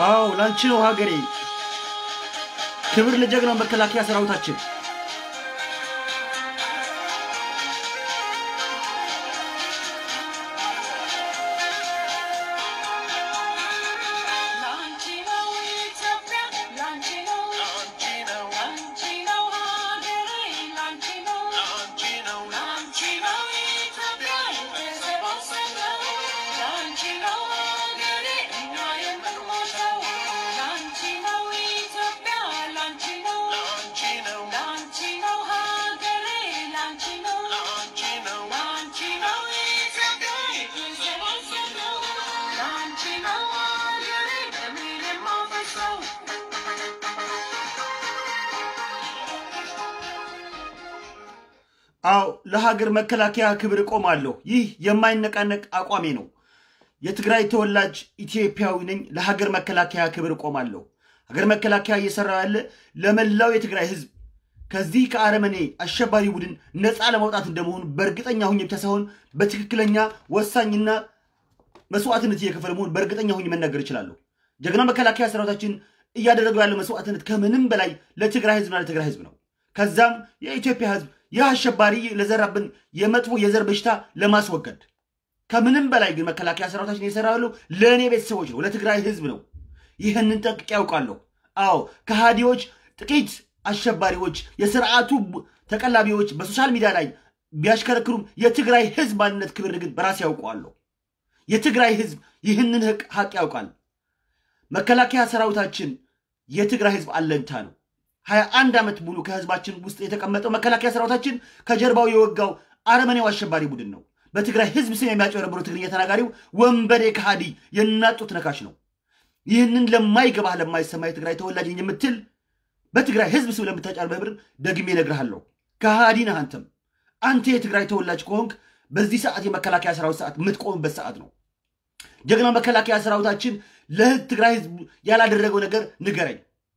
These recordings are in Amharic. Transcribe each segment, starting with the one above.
አዎ ላንቺ ነው ሀገሬ። ክብር ለጀግናው መከላከያ ሰራዊታችን። ላንቺ ነው ኢትዮጵያ ላንቺ ነው ላንቺ ነው ሀገሬ ላንቺ ነው ላንቺ ነው ኢትዮጵያ የተሰባሰብነው ላንቺ ነው ሀገሬ እኛ የምንሞተው ላንቺ ነው ኢትዮጵያ ላንቺ ነው ላንቺ ነው ሀገሬ ላንቺ ነው ላንቺ ነው ኢትዮጵያ የተሰባሰብነው ላንቺ ነው ሀገሬ በምን የማፈሰው አዎ ለሀገር መከላከያ ክብር እቆማለሁ። ይህ የማይነቃነቅ አቋሜ ነው። የትግራይ ተወላጅ ኢትዮጵያዊ ነኝ። ለሀገር መከላከያ ክብር እቆማለሁ። ሀገር መከላከያ እየሰራ ያለ ለመላው የትግራይ ሕዝብ ከዚህ ከአረመኔ አሸባሪ ቡድን ነፃ ለማውጣት እንደመሆኑ በእርግጠኛ ሁኝ ብቻ ሳይሆን በትክክለኛ ወሳኝና መስዋዕትነት እየከፈለ መሆን በእርግጠኛ ሁኝ መናገር እችላለሁ። ጀግና መከላከያ ሰራዊታችን እያደረገው ያለው መስዋዕትነት ከምንም በላይ ለትግራይ ህዝብና ለትግራይ ህዝብ ነው። ከዛም የኢትዮጵያ ህዝብ ይህ አሸባሪ ለዘራብን የመጥፎ የዘር በሽታ ለማስወገድ ከምንም በላይ ግን መከላከያ ሰራዊታችን እየሰራ ያለው ለእኔ ቤተሰቦች ነው፣ ለትግራይ ህዝብ ነው። ይህንን ጠንቅቄ ያውቃለሁ። አዎ ከሃዲዎች ጥቂት አሸባሪዎች፣ የስርዓቱ ተቀላቢዎች በሶሻል ሚዲያ ላይ ቢያሽከረክሩም የትግራይ ህዝብ ማንነት ክብር ግን በራሴ ያውቀዋለሁ። የትግራይ ህዝብ ይህንን ህቅ ሀቅ ያውቃል። መከላከያ ሰራዊታችን የትግራይ ህዝብ አለኝታ ነው። ሀያ አንድ ዓመት ሙሉ ከህዝባችን ውስጥ የተቀመጠው መከላከያ ሰራዊታችን ከጀርባው የወጋው አረመኔው አሸባሪ ቡድን ነው። በትግራይ ህዝብ ስም የሚያጭበረብረው ትግርኛ ተናጋሪው ወንበዴ ከሃዲ የናጡት ነካሽ ነው። ይህንን ለማይገባህ ለማይሰማ የትግራይ ተወላጅ ነኝ የምትል በትግራይ ህዝብ ስም ለምታጫርበህ ደግሜ እነግርሃለሁ፣ ከሃዲ ነህ አንተም። አንተ የትግራይ ተወላጅ ከሆንክ በዚህ ሰዓት የመከላከያ ሰራዊት ሰዓት የምትቆምበት ሰዓት ነው። ጀግና መከላከያ ሰራዊታችን ለትግራይ ህዝብ ያላደረገው ነገር ንገረኝ።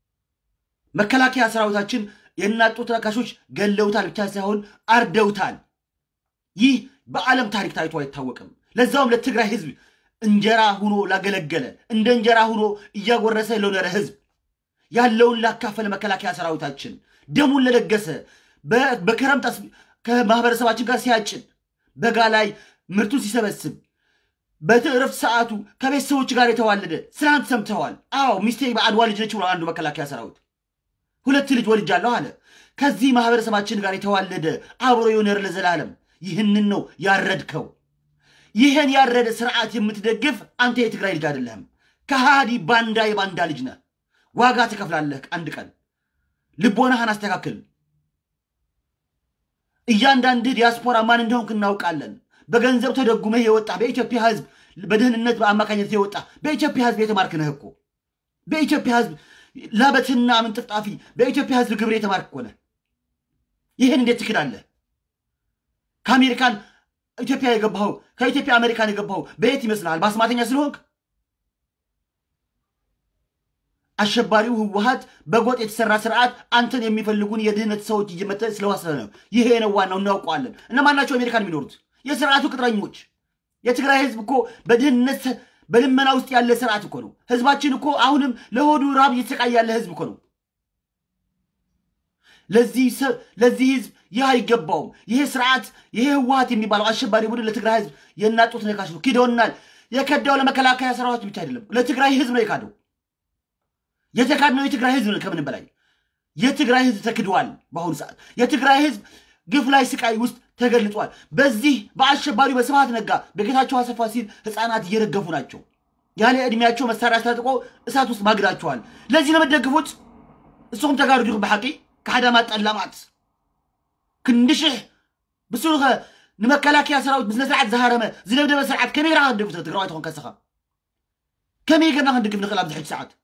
መከላከያ ሰራዊታችን የናጡት ነካሾች ገለውታል ብቻ ሳይሆን አርደውታል። ይህ በዓለም ታሪክ ታይቶ አይታወቅም። ለዛውም ለትግራይ ህዝብ እንጀራ ሁኖ ላገለገለ እንደ እንጀራ ሁኖ እያጎረሰ ለኖረ ህዝብ ያለውን ላካፈለ መከላከያ ሰራዊታችን ደሙን ለለገሰ በ- በክረምት አስ- ከማህበረሰባችን ጋር ሲያጭን በጋ ላይ ምርቱን ሲሰበስብ በእረፍት ሰዓቱ ከቤተሰቦች ጋር የተዋለደ ትናንት ሰምተዋል። አዎ ሚስቴ በአድዋ ልጅ ነች ብሏል አንዱ መከላከያ ሰራዊት። ሁለት ልጅ ወልጃለሁ አለ። ከዚህ ማህበረሰባችን ጋር የተዋለደ አብሮ የኖረ ለዘላለም ይህንን ነው ያረድከው። ይህን ያረደ ስርዓት የምትደግፍ አንተ የትግራይ ልጅ አይደለህም። ከሃዲ ባንዳ የባንዳ ልጅ ነህ። ዋጋ ትከፍላለህ አንድ ቀን። ልቦናህን አስተካክል። እያንዳንድህ ዲያስፖራ ማን እንደሆንክ እናውቃለን። በገንዘብ ተደጉመህ የወጣ በኢትዮጵያ ህዝብ በደህንነት በአማካኝነት የወጣ በኢትዮጵያ ህዝብ የተማርክ ነህ እኮ በኢትዮጵያ ህዝብ ላበትና ምንጥፍጣፊ በኢትዮጵያ ህዝብ ግብር የተማርክ እኮ ነህ። ይህን እንዴት ትክዳለህ? ከአሜሪካን ኢትዮጵያ የገባኸው ከኢትዮጵያ አሜሪካን የገባኸው በየት ይመስልሃል? በአስማተኛ ስለሆንክ? አሸባሪው ህወሀት በጎጥ የተሰራ ስርዓት አንተን የሚፈልጉን የድህነት ሰዎች እየመጠ ስለዋሰነ ነው። ይሄ ነው ዋናው፣ እናውቀዋለን። እነማን ናቸው አሜሪካን የሚኖሩት? የስርዓቱ ቅጥረኞች። የትግራይ ህዝብ እኮ በድህነት በልመና ውስጥ ያለ ስርዓት እኮ ነው። ህዝባችን እኮ አሁንም ለሆዱ ራብ እየተሰቃየ ያለ ህዝብ እኮ ነው። ለዚህ ሰ- ለዚህ ህዝብ ይህ አይገባውም። ይሄ ስርዓት ይሄ ህወሀት የሚባለው አሸባሪ ቡድን ለትግራይ ህዝብ የናጡት ነካሽ ነው። ክደውናል። የከዳው ለመከላከያ ሰራዊት ብቻ አይደለም፣ ለትግራይ ህዝብ ነው የካደው። የተካድነው የትግራይ ህዝብ ነው። ከምንም በላይ የትግራይ ህዝብ ተክደዋል። በአሁኑ ሰዓት የትግራይ ህዝብ ግፍ ላይ ስቃይ ውስጥ ተገልጧል። በዚህ በአሸባሪው በስብሃት ነጋ በጌታቸው አሰፋ ሲል ህፃናት እየረገፉ ናቸው። ያለ ዕድሜያቸው መሳሪያ አስታጥቆ እሳት ውስጥ ማግዳቸዋል። ለዚህ ነው የምትደግፉት። እስኹም ተጋሩ ዲኹም ብሓቂ ካሕዳማት ጠላማት ክንድሽሕ ብስሩኸ ንመከላከያ ሰራዊት ብስነ ስርዓት ዝሃረመ ዝደብደበ ስርዓት ከመይ ጌርካ ክንደግፍ ትግራዋይ ትኾን ከስኻ ከመይ ጌርና ክንድግፍ ንኽእል ኣብዚ ሕጂ ሰዓት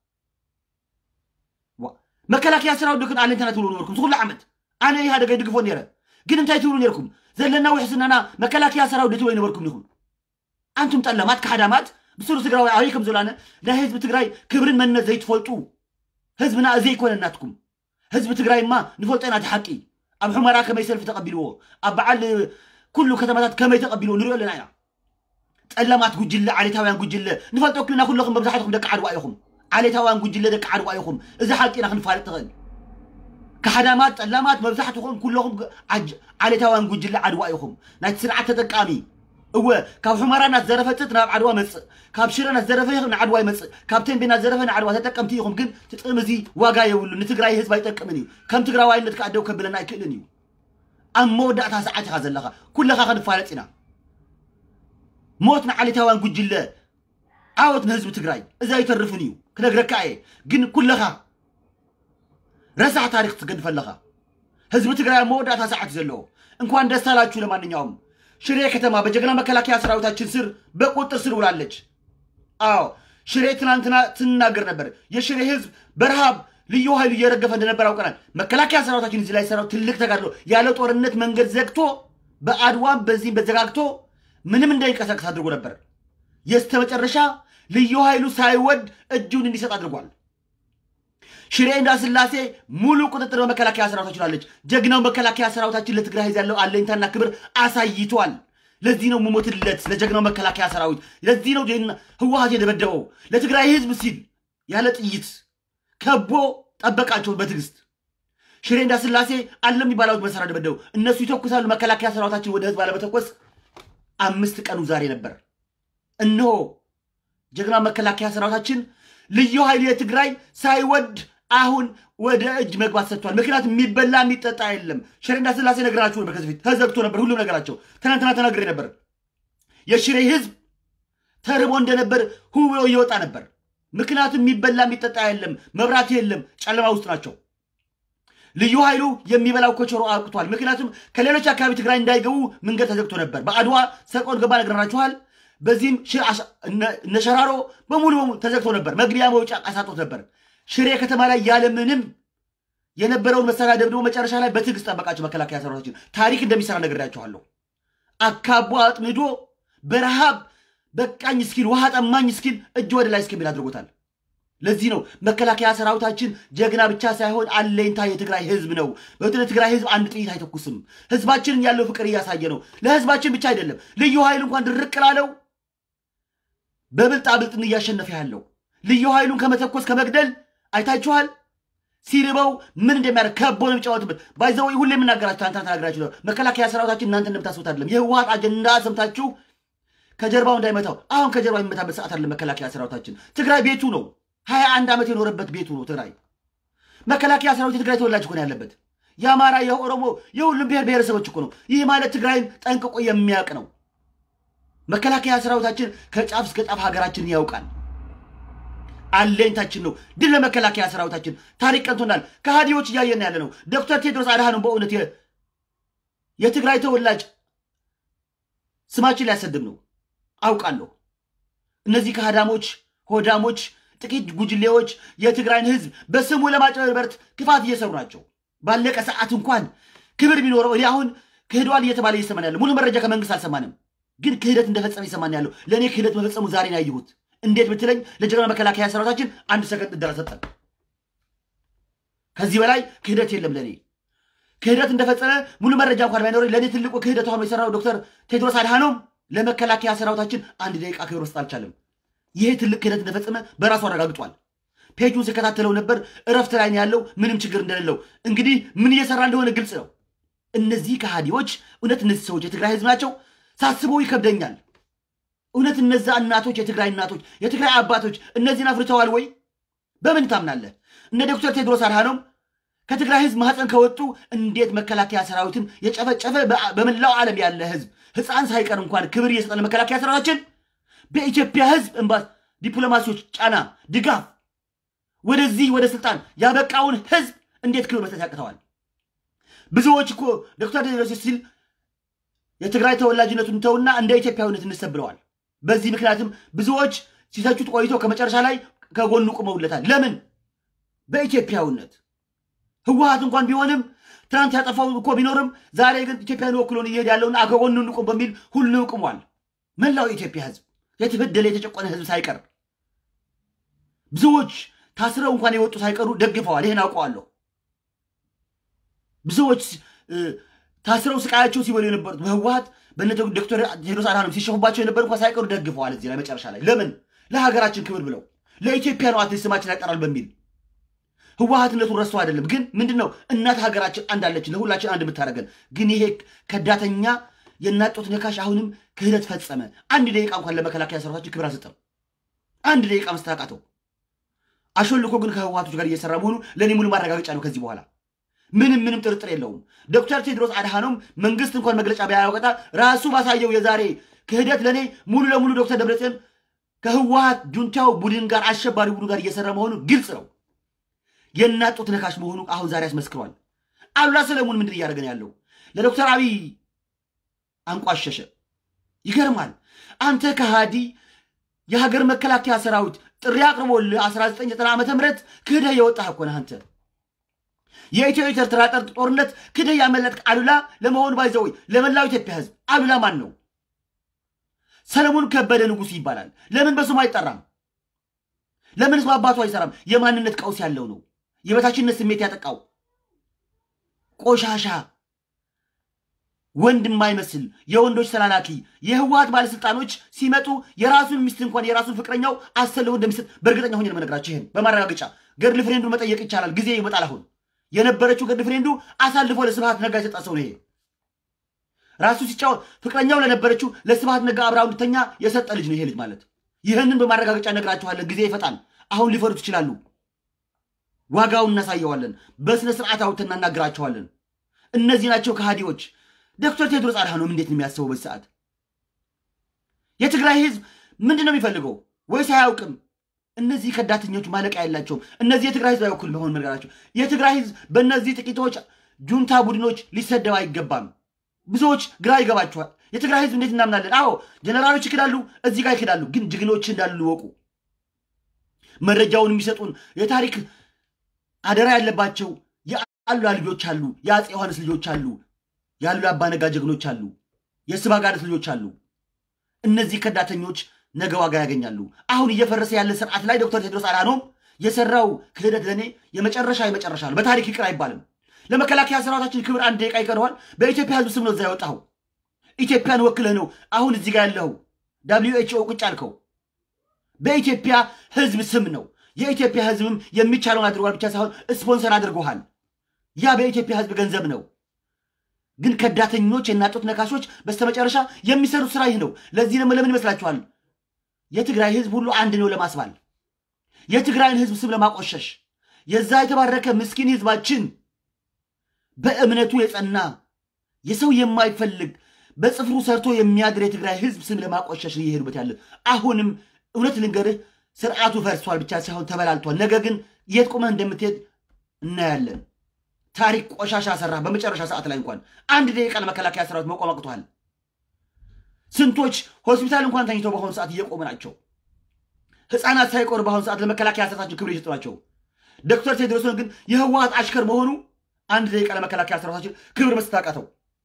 መከላከያ ሰራዊት ዶ ግን ኣለንተና ትብሉ ነበርኩም ዝኩሉ ዓመት ኣነ ኢሃደገ ይድግፎ ነረ ግን እንታይ ትብሉ ነርኩም ዘለና ውሕስናና መከላከያ ሰራዊት ትብሉ ነበርኩም ኢኹም ኣንቱም ጠለማት ካሕዳማት ብስሩ ትግራዋይ ኣበይ ከም ዘላነ ናይ ህዝቢ ትግራይ ክብርን መንነት ዘይትፈልጡ ህዝብና እዚ ኣይኮነናትኩም ህዝቢ ትግራይማ ንፈልጦ ኢና እቲ ሓቂ ኣብ ሕመራ ከመይ ሰልፊ ተቐቢልዎ ኣብ በዓል ኩሉ ከተማታት ከመይ ተቐቢልዎ ንሪኦ ኣለና ኢና ጠለማት ጉጅለ ዓሌታውያን ጉጅለ ንፈልጦ ክልና ኩለኹም መብዛሕትኩም ደቂ ዓድዋ ኢኹም ዓሌታውያን ጉጅለ ደቂ ዓድዋ ኢኹም እዚ ሓቂና ክንፋልጥ ትኽእል ካሓዳማት ፀላማት መብዛሕትኹም ኩለኹም ዓጅ- ዓሌታውያን ጉጅለ ዓድዋ ኢኹም ናይቲ ስርዓት ተጠቃሚ እወ ካብ ሑመራ ናት ዘረፈፅት ናብ ዓድዋ መፅእ ካብ ሽረ ናት ዘረፈ ንዓድዋ ይመፅእ ካብ ቴንቤ ናት ዘረፈ ንዓድዋ ተጠቀምቲ ኢኹም ግን ትጥቅም እዚ ዋጋ የብሉ ንትግራይ ህዝቢ ኣይጠቅምን እዩ ከም ትግራዋይነት ከዓ ደው ከብለና ኣይክእልን እዩ ኣብ መወዳእታ ሰዓት ኢኻ ዘለኻ ኩለኻ ክንፋለጥ ኢና ሞት ንዓሌታውያን ጉጅለ ዓወት ንህዝቢ ትግራይ እዚ ኣይተርፍን እዩ ክነግረካ እየ ግን ኩለኻ ረሳሕ ታሪክ ትገድፍ ኣለኻ ህዝቢ ትግራይ ኣብ መወዳእታ ሰዓት እዩ ዘለዎ እንኳን ደስ አላችሁ ለማንኛውም ሽሬ ከተማ በጀግና መከላከያ ሰራዊታችን ስር በቁጥጥር ስር ውላለች አዎ ሽሬ ትናንትና ትናገር ነበር የሽሬ ህዝብ በረሃብ ልዩ ኃይሉ እየረገፈ እንደነበር አውቀናል መከላከያ ሰራዊታችን እዚህ ላይ ሰራው ትልቅ ተጋድሎ ያለ ጦርነት መንገድ ዘግቶ በአድዋም በዚህም በዘጋግቶ ምንም እንዳይንቀሳቀስ አድርጎ ነበር የስተ መጨረሻ ልዩ ኃይሉ ሳይወድ እጁን እንዲሰጥ አድርጓል ሽሬ እንዳስላሴ ሙሉ ቁጥጥር በመከላከያ ሰራዊታችን አለች። ጀግናው መከላከያ ሰራዊታችን ለትግራይ ህዝብ ያለው አለኝታና ክብር አሳይቷል። ለዚህ ነው የምሞትለት ለጀግናው መከላከያ ሰራዊት። ለዚህ ነው ጀግና ህወሓት የደበደበው ለትግራይ ህዝብ ሲል ያለ ጥይት ከቦ ጠበቃቸው በትዕግስት። ሽሬ እንዳስላሴ አለ የሚባለው መሳሪያ ደበደቡ። እነሱ ይተኩሳሉ። መከላከያ ሰራዊታችን ወደ ህዝብ አለመተኮስ አምስት ቀኑ ዛሬ ነበር። እነሆ ጀግና መከላከያ ሰራዊታችን ልዩ ኃይል የትግራይ ሳይወድ አሁን ወደ እጅ መግባት ሰጥቷል። ምክንያቱም የሚበላ የሚጠጣ የለም። ሽሬ እንዳስላሴ ነገራችሁ ነበር። ከዚህ በፊት ተዘግቶ ነበር ሁሉም ነገራቸው። ትናንትና ተናግሬ ነበር። የሽሬ ህዝብ ተርቦ እንደነበር ሁ ብሎ እየወጣ ነበር። ምክንያቱም የሚበላ የሚጠጣ የለም፣ መብራት የለም፣ ጨለማ ውስጥ ናቸው። ልዩ ኃይሉ የሚበላው ኮቸሮ አብቅቷል። ምክንያቱም ከሌሎች አካባቢ ትግራይ እንዳይገቡ መንገድ ተዘግቶ ነበር። በአድዋ ሰቆን ገባ ነግረናችኋል። በዚህም ሽ- አሻ- እነ- እነ ሸራሮ በሙሉ በሙሉ ተዘግቶ ነበር። መግቢያ መውጫ አሳጦት ነበር። ሽሬ ከተማ ላይ ያለምንም የነበረውን መሳሪያ ደብድቦ መጨረሻ ላይ በትዕግስት ጠበቃቸው መከላከያ ሰራዊታችን። ታሪክ እንደሚሰራ ነግሬያችኋለሁ። አካቦ አጥምዶ በረሃብ በቃኝ እስኪል ውሃ ጠማኝ እስኪል እጅ ወደ ላይ እስከሚል አድርጎታል። ለዚህ ነው መከላከያ ሰራዊታችን ጀግና ብቻ ሳይሆን አለኝታ የትግራይ ህዝብ ነው። በትግራይ ትግራይ ህዝብ አንድ ጥይት አይተኩስም። ህዝባችንን ያለው ፍቅር እያሳየ ነው። ለህዝባችን ብቻ አይደለም፣ ልዩ ኃይል እንኳን ድርቅ ላለው በብልጣ ብልጥን እያሸነፈ ያለው ልዩ ኃይሉን ከመተኮስ ከመግደል አይታችኋል። ሲርበው ምን እንደሚያደርግ ከቦ ነው የሚጫወትበት። ባይዘው ሁሌ የምናገራችሁ አንተ ተናግራችሁ ነው። መከላከያ ሰራዊታችን እናንተ እንደምታስቡት አይደለም። የህወሓት አጀንዳ ሰምታችሁ ከጀርባው እንዳይመታው አሁን ከጀርባ የሚመታበት ሰዓት አለ። መከላከያ ሰራዊታችን ትግራይ ቤቱ ነው። ሀያ አንድ ዓመት የኖረበት ቤቱ ነው ትግራይ። መከላከያ ሰራዊት የትግራይ ተወላጅ እኮ ነው ያለበት። የአማራ፣ የኦሮሞ፣ የሁሉም ብሔር ብሔረሰቦች እኮ ነው። ይህ ማለት ትግራይን ጠንቅቆ የሚያውቅ ነው። መከላከያ ሰራዊታችን ከጫፍ እስከ ጫፍ ሀገራችንን ያውቃል። አለኝታችን ነው። ድል ለመከላከያ ሰራዊታችን። ታሪክ ቀንቶናል። ከሃዲዎች እያየን ያለ ነው። ዶክተር ቴድሮስ አድሃኖም በእውነት የ- የትግራይ ተወላጅ ስማችን ሊያሰድብ ነው አውቃለሁ። እነዚህ ከሃዳሞች፣ ሆዳሞች፣ ጥቂት ጉጅሌዎች የትግራይን ህዝብ በስሙ ለማጭበርበር ክፋት እየሰሩ ናቸው። ባለቀ ሰዓት እንኳን ክብር ቢኖረው እኔ አሁን ክህደዋል እየተባለ እየሰማን ያለው ሙሉ መረጃ ከመንግስት አልሰማንም፣ ግን ክህደት እንደፈጸመ እየሰማን ያለው ለእኔ ክህደት መፈጸሙ ዛሬ ነው ያየሁት። እንዴት ብትለኝ ለጀግና መከላከያ ሰራዊታችን አንድ ሰከንድ እድል ሰጠን። ከዚህ በላይ ክህደት የለም ለእኔ ክህደት እንደፈጸመ ሙሉ መረጃ እንኳን ባይኖረኝ ለእኔ ትልቁ ክህደት ሆኖ የሰራው ዶክተር ቴድሮስ አድሃኖም ለመከላከያ ሰራዊታችን አንድ ደቂቃ ክብር መስጠት አልቻለም። ይሄ ትልቅ ክህደት እንደፈጸመ በራሱ አረጋግጧል። ፔጁን ሲከታተለው ነበር። እረፍት ላይ ነው ያለው፣ ምንም ችግር እንደሌለው። እንግዲህ ምን እየሰራ እንደሆነ ግልጽ ነው። እነዚህ ከሃዲዎች እውነት እነዚህ ሰዎች የትግራይ ህዝብ ናቸው? ሳስበው ይከብደኛል። እውነት እነዛ እናቶች የትግራይ እናቶች የትግራይ አባቶች እነዚህን አፍርተዋል ወይ? በምን ታምናለህ? እነ ዶክተር ቴድሮስ አድሃኖም ከትግራይ ህዝብ ማህፀን ከወጡ እንዴት መከላከያ ሰራዊትን የጨፈጨፈ በ- በመላው ዓለም ያለ ህዝብ ህፃን ሳይቀር እንኳን ክብር እየሰጠ ለመከላከያ ሰራዊታችን በኢትዮጵያ ህዝብ እንባ ዲፕሎማሲዎች ጫና ድጋፍ ወደዚህ ወደ ስልጣን ያበቃውን ህዝብ እንዴት ክብር መስጠት ያቅተዋል? ብዙዎች እኮ ዶክተር ቴድሮስ ሲል የትግራይ ተወላጅነቱን ተውና እንደ ኢትዮጵያዊነት እንሰብ ብለዋል። በዚህ ምክንያትም ብዙዎች ሲተቹት ቆይቶ ከመጨረሻ ላይ ከጎኑ ቁመውለታል። ለምን? በኢትዮጵያዊነት ህወሓት እንኳን ቢሆንም ትናንት ያጠፋው እኮ ቢኖርም ዛሬ ግን ኢትዮጵያን ወክሎን እየሄድ ያለውን ከጎኑ እንቁም በሚል ሁሉ ቁሟል። መላው የኢትዮጵያ ህዝብ የተበደለ የተጨቆነ ህዝብ ሳይቀር ብዙዎች ታስረው እንኳን የወጡ ሳይቀሩ ደግፈዋል። ይህን አውቀዋለሁ። ብዙዎች እ፣ ታስረው ስቃያቸው ሲበሉ የነበሩት በህወሓት በነ ዶክተር ቴድሮስ አድሃኖም ሲሸፉባቸው የነበሩ እንኳን ሳይቀሩ ደግፈዋል። እዚህ ላይ መጨረሻ ላይ ለምን? ለሀገራችን ክብር ብለው ለኢትዮጵያ ነው አትሊስት ስማችን ያጠራል በሚል ህወሀትነቱን ረስቶ አይደለም። ግን ምንድን ነው እናት ሀገራችን አንድ አለችን ለሁላችን አንድ የምታደርገን። ግን ይሄ ከዳተኛ የእናት ጡት ነካሽ አሁንም ክህደት ፈጸመ። አንድ ደቂቃ እንኳን ለመከላከያ ሰራዊታችን ክብር አልሰጠም። አንድ ደቂቃ መስታቃተው አሾልኮ ግን ከህወሀቶች ጋር እየሰራ መሆኑ ለእኔ ሙሉ ማረጋገጫ ነው። ከዚህ በኋላ ምንም ምንም ጥርጥር የለውም። ዶክተር ቴድሮስ አድሃኖም መንግስት እንኳን መግለጫ ቢያወጣ ራሱ ባሳየው የዛሬ ክህደት ለእኔ ሙሉ ለሙሉ ዶክተር ደብረጽዮን ከህወሀት ጁንታው ቡድን ጋር አሸባሪ ቡድን ጋር እየሰራ መሆኑ ግልጽ ነው። የእናት ጡት ነካሽ መሆኑ አሁን ዛሬ አስመስክሯል። አሉላ ሰለሞን ምንድን እያደረገ ነው ያለው? ለዶክተር አብይ አንቋሸሸ። ይገርማል። አንተ ከሃዲ የሀገር መከላከያ ሰራዊት ጥሪ አቅርቦልህ 1990 ዓ ም ክህደህ የወጣህ እኮ ነህ አንተ። የኢትዮ ኤርትራ ጠር ጦርነት ክህደህ ያመለጥክ አሉላ ለመሆኑ ባይዘው ለመላው ኢትዮጵያ ህዝብ አሉላ ማን ነው? ሰለሞን ከበደ ንጉሥ ይባላል። ለምን በስሙ አይጠራም? ለምንስ በአባቱ አይሰራም? የማንነት ቀውስ ያለው ነው። የበታችነት ስሜት ያጠቃው ቆሻሻ ወንድ የማይመስል የወንዶች ተላላኪ የህወሀት ባለስልጣኖች ሲመጡ የራሱን ሚስት እንኳን የራሱን ፍቅረኛው አሰልፎ እንደሚሰጥ በእርግጠኛ ሆኜ ነው የምነግራችሁ። ይህን በማረጋገጫ ገድል ፍሬንዱን መጠየቅ ይቻላል። ጊዜ ይመጣል። አሁን የነበረችው ገድል ፍሬንዱ አሳልፎ ለስብሃት ነጋ የሰጣ ሰው ነው። ይሄ ራሱ ሲጫወት ፍቅረኛው ለነበረችው ለስብሃት ነጋ አብራው እንድተኛ የሰጠ ልጅ ነው ይሄ ልጅ ማለት። ይህንን በማረጋገጫ እነግራችኋለን። ጊዜ ይፈጣል። አሁን ሊፈሩት ይችላሉ። ዋጋውን እናሳየዋለን። በስነ ስርዓት አውጥተን እናናግራቸዋለን። እነዚህ ናቸው ከሃዲዎች። ዶክተር ቴድሮስ አድሃኖም እንዴት ነው የሚያስበው በዚህ ሰዓት? የትግራይ ህዝብ ምንድን ነው የሚፈልገው ወይስ አያውቅም? እነዚህ ከዳተኞች ማለቂያ የላቸውም። እነዚህ የትግራይ ህዝብ አይወክሉም። በሆን መንገራቸው የትግራይ ህዝብ በእነዚህ ጥቂቶች ጁንታ ቡድኖች ሊሰደብ አይገባም። ብዙዎች ግራ ይገባቸዋል። የትግራይ ህዝብ እንዴት እናምናለን? አዎ ጀነራሎች ይክዳሉ፣ እዚህ ጋር ይክዳሉ። ግን ጀግኖች እንዳሉ ወቁ። መረጃውን የሚሰጡን የታሪክ አደራ ያለባቸው የአሉላ ልጆች አሉ፣ የአፄ ዮሐንስ ልጆች አሉ፣ የአሉላ አባነጋ ጀግኖች አሉ፣ የስባጋደት ልጆች አሉ። እነዚህ ከዳተኞች ነገ ዋጋ ያገኛሉ። አሁን እየፈረሰ ያለ ስርዓት ላይ ዶክተር ቴድሮስ አድሃኖም የሰራው ክህደት ለእኔ የመጨረሻ የመጨረሻ ነው። በታሪክ ይቅር አይባልም። ለመከላከያ ሰራዊታችን ክብር አንድ ደቂቃ ይቀረዋል። በኢትዮጵያ ህዝብ ስም ነው እዛ ያወጣኸው። ኢትዮጵያን ወክለህ ነው አሁን እዚህ ጋር ያለኸው። ዳብሊዩ ኤች ኦ ቁጭ አልከው። በኢትዮጵያ ህዝብ ስም ነው። የኢትዮጵያ ህዝብም የሚቻለውን አድርጓል ብቻ ሳይሆን ስፖንሰር አድርጎሃል። ያ በኢትዮጵያ ህዝብ ገንዘብ ነው። ግን ከዳተኞች የናጡት ነካሾች በስተመጨረሻ የሚሰሩት ስራ ይህ ነው። ለዚህ ደግሞ ለምን ይመስላችኋል? የትግራይ ህዝብ ሁሉ አንድ ነው ለማስባል፣ የትግራይን ህዝብ ስም ለማቆሸሽ፣ የዛ የተባረከ ምስኪን ህዝባችን በእምነቱ የጸና የሰው የማይፈልግ በጽፍሩ ሰርቶ የሚያድር የትግራይ ህዝብ ስም ለማቆሸሽ እየሄዱበት ያለ አሁንም እውነት ልንገርህ ስርዓቱ ፈርሷል ብቻ ሳይሆን ተበላልቷል። ነገ ግን የት ቆመህ እንደምትሄድ እናያለን። ታሪክ ቆሻሻ ሰራ። በመጨረሻ ሰዓት ላይ እንኳን አንድ ደቂቃ ለመከላከያ ሰራዊት መቆም አቅቷል። ስንቶች ሆስፒታል እንኳን ተኝተው በአሁኑ ሰዓት እየቆሙ ናቸው። ህፃናት ሳይቆሩ በአሁኑ ሰዓት ለመከላከያ ሰራዊታችን ክብር እየሰጡ ናቸው። ዶክተር ቴድሮስን ግን የህወሀት አሽከር መሆኑ አንድ ደቂቃ ለመከላከያ ሰራዊታችን ክብር መስጠት አቃተው።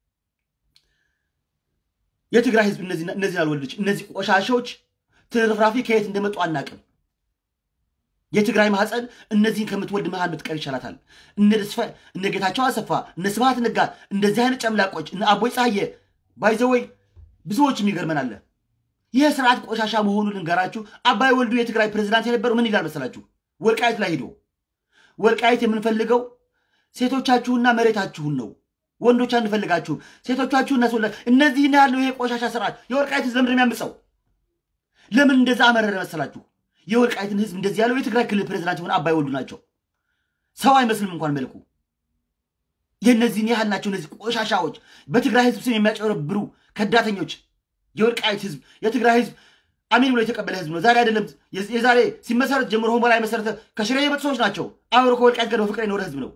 የትግራይ ህዝብ እነዚህን አልወለደች። እነዚህ ቆሻሾች ትርፍራፊ ከየት እንደመጡ አናቅም። የትግራይ ማህፀን እነዚህን ከምትወልድ መሃል ብትቀር ይሻላታል። እነ ጌታቸው አሰፋ፣ እነ ስብሃት ነጋ፣ እንደዚህ አይነት ጨምላቆች፣ እነ አቦይ ፀሐየ ባይዘወይ ብዙዎችም ይገርመናል። ይህ ስርዓት ቆሻሻ መሆኑን ልንገራችሁ። አባይ ወልዱ የትግራይ ፕሬዚዳንት የነበረው ምን ይላል መሰላችሁ? ወልቃይት ላይ ሂዶ ወልቃይት የምንፈልገው ሴቶቻችሁና መሬታችሁን ነው ወንዶች አንፈልጋችሁም፣ ሴቶቻችሁን እናስወላ እነዚህ ያለው ይሄ ቆሻሻ ስርዓት የወልቃይት ህዝብ ለምንድን ነው የሚያምፀው? ለምን እንደዛ አመረረ መሰላችሁ? የወልቃይትን ህዝብ እንደዚህ ያለው የትግራይ ክልል ፕሬዚዳንት የሆነ አባይ ወልዱ ናቸው። ሰው አይመስልም እንኳን መልኩ። የእነዚህን ያህል ናቸው። እነዚህ ቆሻሻዎች በትግራይ ህዝብ ስም የሚያጨረብሩ ከዳተኞች። የወልቃይት ህዝብ የትግራይ ህዝብ አሜን ብሎ የተቀበለ ህዝብ ነው። ዛሬ አይደለም የዛሬ ሲመሰረት ጀምሮ ሆሞላ የመሰረተ ከሽሬ የመጡ ሰዎች ናቸው። አብሮ ከወልቃይት ጋር በፍቅር የኖረ ህዝብ ነው።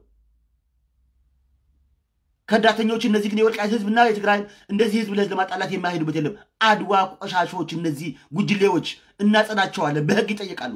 ከዳተኞች እነዚህ ግን የወልቃይት ህዝብና የትግራይ እንደዚህ ህዝብ ለህዝብ ለማጣላት የማይሄዱበት የለም። አድዋ ቆሻሾች፣ እነዚህ ጉጅሌዎች እናጸዳቸዋለን፣ በህግ ይጠየቃሉ።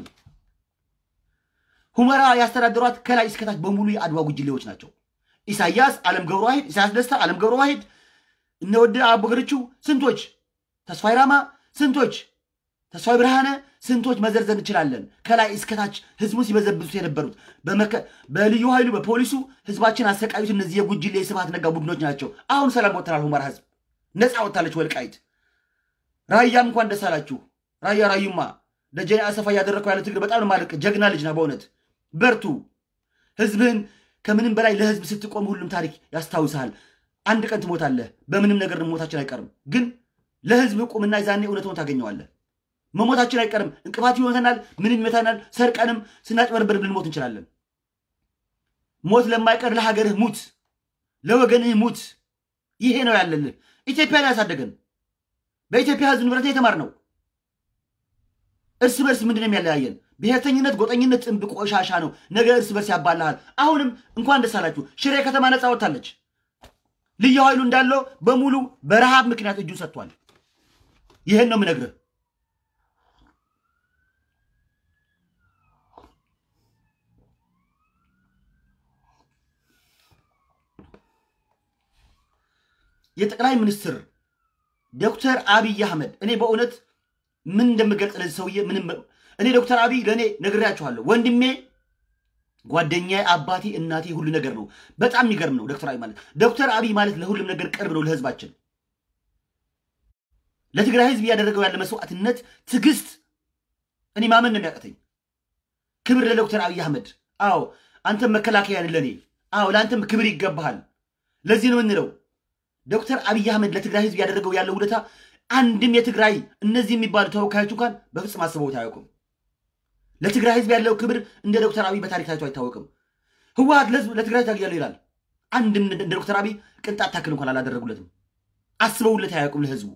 ሁመራ ያስተዳደሯት ከላይ እስከታች በሙሉ የአድዋ ጉጅሌዎች ናቸው። ኢሳያስ አለም ገብረ ዋሂድ፣ ኢሳያስ ደስታ፣ አለም ገብረ ዋሂድ፣ እነወደ አቦገርቹ፣ ስንቶች ተስፋይ ራማ፣ ስንቶች ተስፋይ ብርሃነ፣ ስንቶች መዘርዘር እንችላለን። ከላይ እስከታች ህዝቡን ሲበዘብዙት የነበሩት በልዩ ኃይሉ በፖሊሱ ህዝባችን አሰቃዩት። እነዚህ የጉጅሌ የስብሃት ነጋ ቡድኖች ናቸው። አሁን ሰላም ወጥተናል። ሁመራ ህዝብ ነፃ ወጥታለች። ወልቃይት ራያም እንኳን ደስ አላችሁ። ራያ ራዩማ ደጀኔ አሰፋ እያደረግከው ያለ ትግል በጣም ነው ማለቅ። ጀግና ልጅ ነህ በእውነት በርቱ። ህዝብህን ከምንም በላይ ለህዝብ ስትቆም ሁሉም ታሪክ ያስታውስሃል። አንድ ቀን ትሞታለህ። በምንም ነገር መሞታችን አይቀርም፣ ግን ለህዝብ ቁምና ዛኔ እውነቱን ታገኘዋለህ። መሞታችን አይቀርም። እንቅፋት ይመተናል፣ ምንም ይመታናል። ሰርቀንም ስናጭበርበር ልንሞት እንችላለን። ሞት ለማይቀር ለሀገርህ ሙት፣ ለወገንህ ሙት። ይሄ ነው ያለልህ። ኢትዮጵያን ያሳደገን በኢትዮጵያ ህዝብ ንብረት የተማር ነው። እርስ በርስ ምንድን ነው የሚያለያየን? ብሔርተኝነት፣ ጎጠኝነት ጥንብ ቆሻሻ ነው። ነገ እርስ በርስ ያባልሃል። አሁንም እንኳን ደስ አላችሁ፣ ሽሬ ከተማ ነፃ ወጥታለች። ልዩ ኃይሉ እንዳለው በሙሉ በረሃብ ምክንያት እጁን ሰጥቷል። ይህን ነው የምነግርህ። የጠቅላይ ሚኒስትር ዶክተር አብይ አህመድ እኔ በእውነት ምን እንደምገልጽ ለዚህ ሰውዬ ምንም እኔ ዶክተር አብይ ለእኔ ነግሬያችኋለሁ። ወንድሜ፣ ጓደኛዬ፣ አባቴ፣ እናቴ ሁሉ ነገር ነው። በጣም የሚገርም ነው ዶክተር አብይ ማለት። ዶክተር አብይ ማለት ለሁሉም ነገር ቅርብ ነው ለህዝባችን። ለትግራይ ህዝብ እያደረገው ያለ መስዋዕትነት፣ ትዕግስት እኔ ማመን ነው የሚያቀተኝ። ክብር ለዶክተር አብይ አህመድ። አዎ አንተም መከላከያን ለእኔ አዎ ለአንተም ክብር ይገባሃል። ለዚህ ነው የምንለው ዶክተር አብይ አህመድ ለትግራይ ህዝብ ያደረገው ያለው ውለታ አንድም የትግራይ እነዚህ የሚባሉ ተወካዮች እንኳን በፍጹም አስበውት አያውቁም። ለትግራይ ህዝብ ያለው ክብር እንደ ዶክተር አብይ በታሪክ ታይቶ አይታወቅም። ህወሀት ለህዝብ ለትግራይ ታግያለሁ ይላል። አንድም እንደ ዶክተር አብይ ቅንጣት ታክል እንኳን አላደረጉለትም። አስበውለት አያውቁም ለህዝቡ።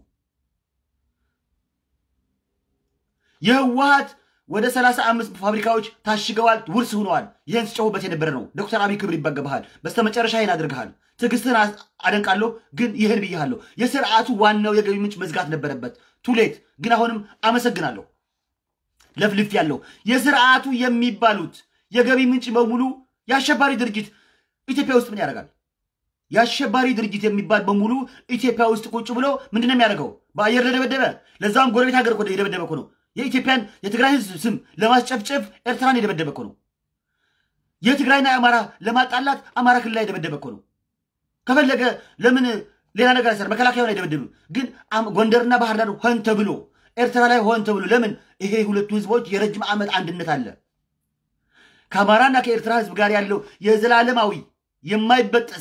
የህወሀት ወደ ሰላሳ አምስት ፋብሪካዎች ታሽገዋል፣ ውርስ ሆነዋል። ይህን ስጨሁበት የነበረ ነው። ዶክተር አብይ ክብር ይባገብሃል። በስተመጨረሻ ይህን አድርገሃል። ትዕግስትህን አደንቃለሁ፣ ግን ይህን ብያለሁ። የስርዓቱ ዋናው የገቢ ምንጭ መዝጋት ነበረበት። ቱሌት ግን አሁንም አመሰግናለሁ። ለፍልፍ ያለው የስርዓቱ የሚባሉት የገቢ ምንጭ በሙሉ የአሸባሪ ድርጅት ኢትዮጵያ ውስጥ ምን ያደርጋል? የአሸባሪ ድርጅት የሚባል በሙሉ ኢትዮጵያ ውስጥ ቁጭ ብሎ ምንድን ነው የሚያደርገው? በአየር ለደበደበ ለዛም ጎረቤት ሀገር እኮ የደበደበ እኮ ነው። የኢትዮጵያን የትግራይ ህዝብ ስም ለማስጨፍጨፍ ኤርትራን የደበደበ እኮ ነው። የትግራይና የአማራ ለማጣላት አማራ ክልል ላይ የደበደበ እኮ ነው። ከፈለገ ለምን ሌላ ነገር አይሰራ፣ መከላከያውን አይደበድብም። ግን ጎንደርና ባህር ዳር ሆን ተብሎ ኤርትራ ላይ ሆን ተብሎ ለምን? ይሄ ሁለቱ ህዝቦች የረጅም ዓመት አንድነት አለ። ከአማራና ከኤርትራ ህዝብ ጋር ያለው የዘላለማዊ የማይበጠስ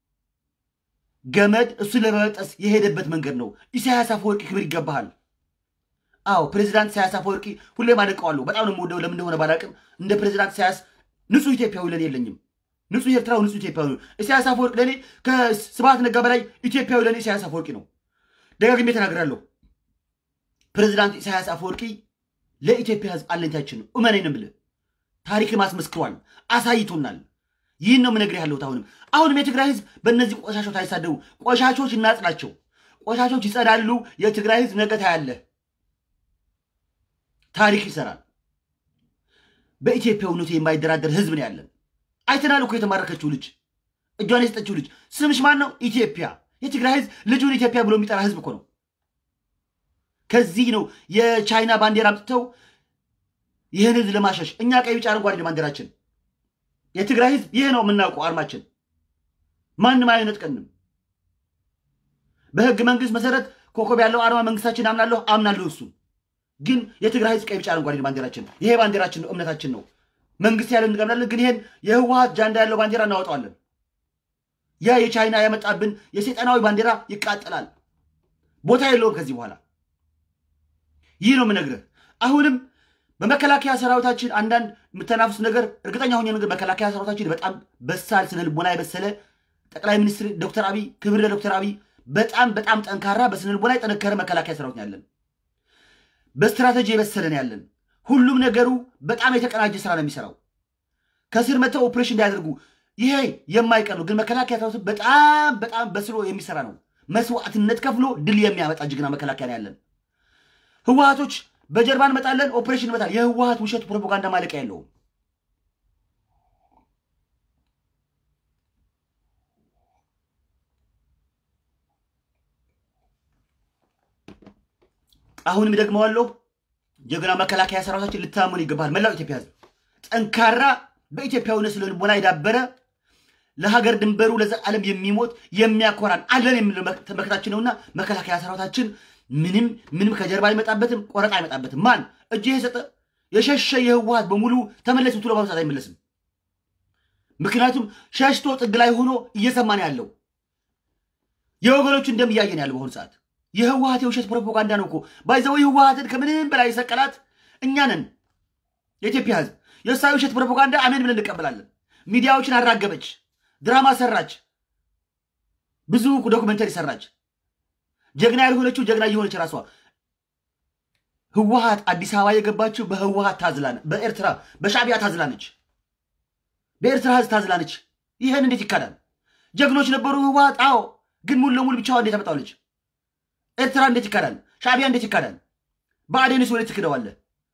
ገመድ እሱን ለመበጠስ የሄደበት መንገድ ነው። ኢሳያስ አፈወርቂ ክብር ይገባሃል። አዎ ፕሬዚዳንት ኢሳያስ አፈወርቂ ሁሌም አደንቀዋለሁ። በጣም ነው የምወደው። ለምን እንደሆነ ባላቅም እንደ ፕሬዚዳንት ኢሳያስ ንጹህ ኢትዮጵያዊ ለኔ የለኝም። ንጹህ ኤርትራዊ፣ ንጹህ ኢትዮጵያዊ ነው። ኢሳያስ አፈወርቂ ለእኔ ከስብሐት ነጋ በላይ ኢትዮጵያዊ ለእኔ ኢሳያስ አፈወርቂ ነው። ደጋግሜ ተናግራለሁ። ፕሬዚዳንት ኢሳያስ አፈወርቂ ለኢትዮጵያ ህዝብ አለኝታችን ነው። እመነኝ ነው የምልህ። ታሪክም አስመስክሯል፣ አሳይቶናል። ይህን ነው የምነግርህ ያለሁት። አሁንም አሁንም የትግራይ ህዝብ በእነዚህ ቆሻሾች አይሳደቡ። ቆሻሾች እናጽናቸው። ቆሻሾች ይጸዳሉ። የትግራይ ህዝብ ነገ ታያለህ። ታሪክ ይሰራል። በኢትዮጵያዊነቱ የማይደራደር ህዝብ ነው ያለን። አይተናል እኮ የተማረከችው ልጅ እጇን የሰጠችው ልጅ ስምሽ ማን ነው? ኢትዮጵያ። የትግራይ ህዝብ ልጁን ኢትዮጵያ ብሎ የሚጠራ ህዝብ እኮ ነው። ከዚህ ነው የቻይና ባንዲራ አምጥተው ይህን ህዝብ ለማሸሽ እኛ ቀይ፣ ቢጫ፣ አረንጓዴ ባንዲራችን። የትግራይ ህዝብ ይህ ነው የምናውቀው አርማችን። ማንም አይነጥቀንም። በህግ መንግስት መሰረት ኮከብ ያለው አርማ መንግስታችን አምናለሁ አምናለሁ እሱ ግን የትግራይ ህዝብ ቀይ፣ ቢጫ፣ አረንጓዴ ባንዲራችን ይሄ ባንዲራችን ነው፣ እምነታችን ነው። መንግስት ያለን እንቀብላለን። ግን ይሄን የህወሀት ጃንዳ ያለው ባንዲራ እናወጣዋለን። ያ የቻይና ያመጣብን የሰይጣናዊ ባንዲራ ይቃጠላል። ቦታ የለውም ከዚህ በኋላ። ይህ ነው የምነግርህ። አሁንም በመከላከያ ሰራዊታችን አንዳንድ የምተናፍሱ ነገር እርግጠኛ ሆኜ ነገር መከላከያ ሰራዊታችን በጣም በሳል ስነ ልቦና የበሰለ ጠቅላይ ሚኒስትር ዶክተር አብይ ክብር ለዶክተር አብይ በጣም በጣም ጠንካራ በስነ ልቦና የጠነከረ መከላከያ ሰራዊት ያለን በስትራቴጂ የበሰለን ያለን ሁሉም ነገሩ በጣም የተቀናጀ ስራ ነው የሚሰራው። ከስር መጥተው ኦፕሬሽን እንዳያደርጉ ይሄ የማይቀር ነው። ግን መከላከያ ሰራዊት በጣም በጣም በስሎ የሚሰራ ነው። መስዋዕትነት ከፍሎ ድል የሚያመጣ ጀግና መከላከያ ነው ያለን። ህወሀቶች በጀርባ እንመጣለን፣ ኦፕሬሽን እንመጣለን። የህወሀት ውሸት ፕሮፓጋንዳ ማለቂያ የለውም። አሁንም ደግመዋለሁ። ጀግና መከላከያ ሰራዊታችን ልታመኑ ይገባል። መላው ኢትዮጵያ ህዝብ ጠንካራ በኢትዮጵያዊነት ስለ ልቦና የዳበረ ለሀገር ድንበሩ ለዘላለም የሚሞት የሚያኮራን አለን የሚለው መከታችን ነውና መከላከያ ሰራዊታችን ምንም ምንም ከጀርባ አይመጣበትም፣ ቆረጣ አይመጣበትም። ማን እጅ የሰጠ የሸሸ የህወሀት በሙሉ ተመለስ ብትሎ በአሁኑ ሰዓት አይመለስም። ምክንያቱም ሸሽቶ ጥግ ላይ ሆኖ እየሰማን ያለው የወገኖቹ እንደምያየን ያለው በአሁኑ ሰዓት የህወሀት የውሸት ፕሮፓጋንዳ ነው እኮ ባይዘው ህወሀትን ከምንም በላይ የሰቀላት እኛ ነን። የኢትዮጵያ ህዝብ የእሷ የውሸት ፕሮፓጋንዳ አሜን ብለን እንቀበላለን። ሚዲያዎችን አራገበች፣ ድራማ ሰራች፣ ብዙ ዶኩመንተሪ ሰራች። ጀግና ያልሆነችው ጀግና እየሆነች ራሷ ህወሀት አዲስ አበባ የገባችው በህወሀት ታዝላን በኤርትራ በሻዕቢያ ታዝላነች፣ በኤርትራ ህዝብ ታዝላነች። ይህን እንዴት ይካዳል? ጀግኖች ነበሩ ህወሀት። አዎ፣ ግን ሙሉ ለሙሉ ብቻዋ እንዴት አመጣዋለች? ኤርትራ እንዴት ይካዳል? ሻዕቢያ እንዴት ይካዳል? ብአዴንስ ወዴት ትክደዋለህ?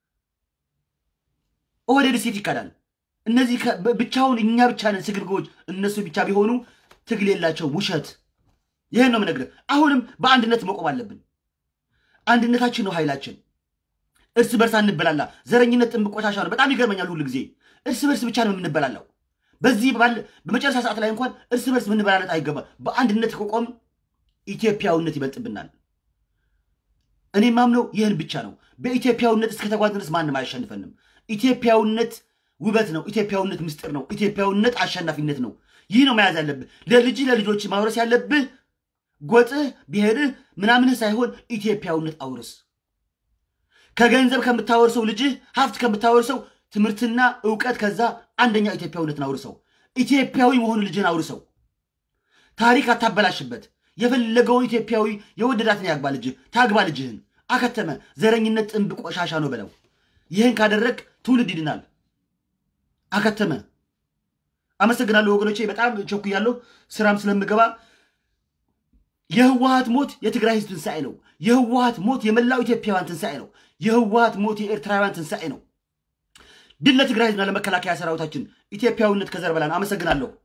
ኦህዴድስ የት ይካዳል? እነዚህ ከ- ብ- ብቻውን እኛ ብቻ ነን ስግብግቦች። እነሱ ብቻ ቢሆኑ ትግል የላቸው ውሸት። ይህን ነው የምነግርህ። አሁንም በአንድነት መቆም አለብን። አንድነታችን ነው ኃይላችን። እርስ በርስ አንበላላ። ዘረኝነት ጥንብ ቆሻሻ ነው። በጣም ይገርመኛል። ሁሉ ጊዜ እርስ በርስ ብቻ ነው የምንበላላው። በዚህ ባለ በመጨረሻ ሰዓት ላይ እንኳን እርስ በርስ ምንበላለት አይገባም። በአንድነት ከቆም ኢትዮጵያዊነት ይበልጥብናል። እኔ ማምነው ይህን ብቻ ነው። በኢትዮጵያዊነት እስከተጓዝን ድረስ ማንም አያሸንፈንም። ኢትዮጵያዊነት ውበት ነው። ኢትዮጵያዊነት ምስጢር ነው። ኢትዮጵያዊነት አሸናፊነት ነው። ይህ ነው መያዝ ያለብህ። ለልጅህ ለልጆች ማውረስ ያለብህ ጎጥህ፣ ብሔርህ ምናምንህ ሳይሆን ኢትዮጵያዊነት አውርስ። ከገንዘብ ከምታወርሰው ልጅህ ሀብት ከምታወርሰው ትምህርትና እውቀት፣ ከዛ አንደኛ ኢትዮጵያዊነትን አውርሰው። ኢትዮጵያዊ መሆኑ ልጅህን አውርሰው። ታሪክ አታበላሽበት። የፈለገውን ኢትዮጵያዊ የወደዳትን ያግባ ልጅህ፣ ታግባ ልጅህን። አከተመ። ዘረኝነት ጥንብ ቆሻሻ ነው በለው። ይህን ካደረግ ትውልድ ይድናል። አከተመ። አመሰግናለሁ ወገኖቼ። በጣም ቸኩያለሁ፣ ስራም ስለምገባ። የህወሀት ሞት የትግራይ ህዝብ ትንሣኤ ነው። የህወሀት ሞት የመላው ኢትዮጵያውያን ትንሣኤ ነው። የህወሀት ሞት የኤርትራውያን ትንሣኤ ነው። ድል ለትግራይ ህዝብና ለመከላከያ ሰራዊታችን። ኢትዮጵያዊነት ከዘር በላይ ነው። አመሰግናለሁ።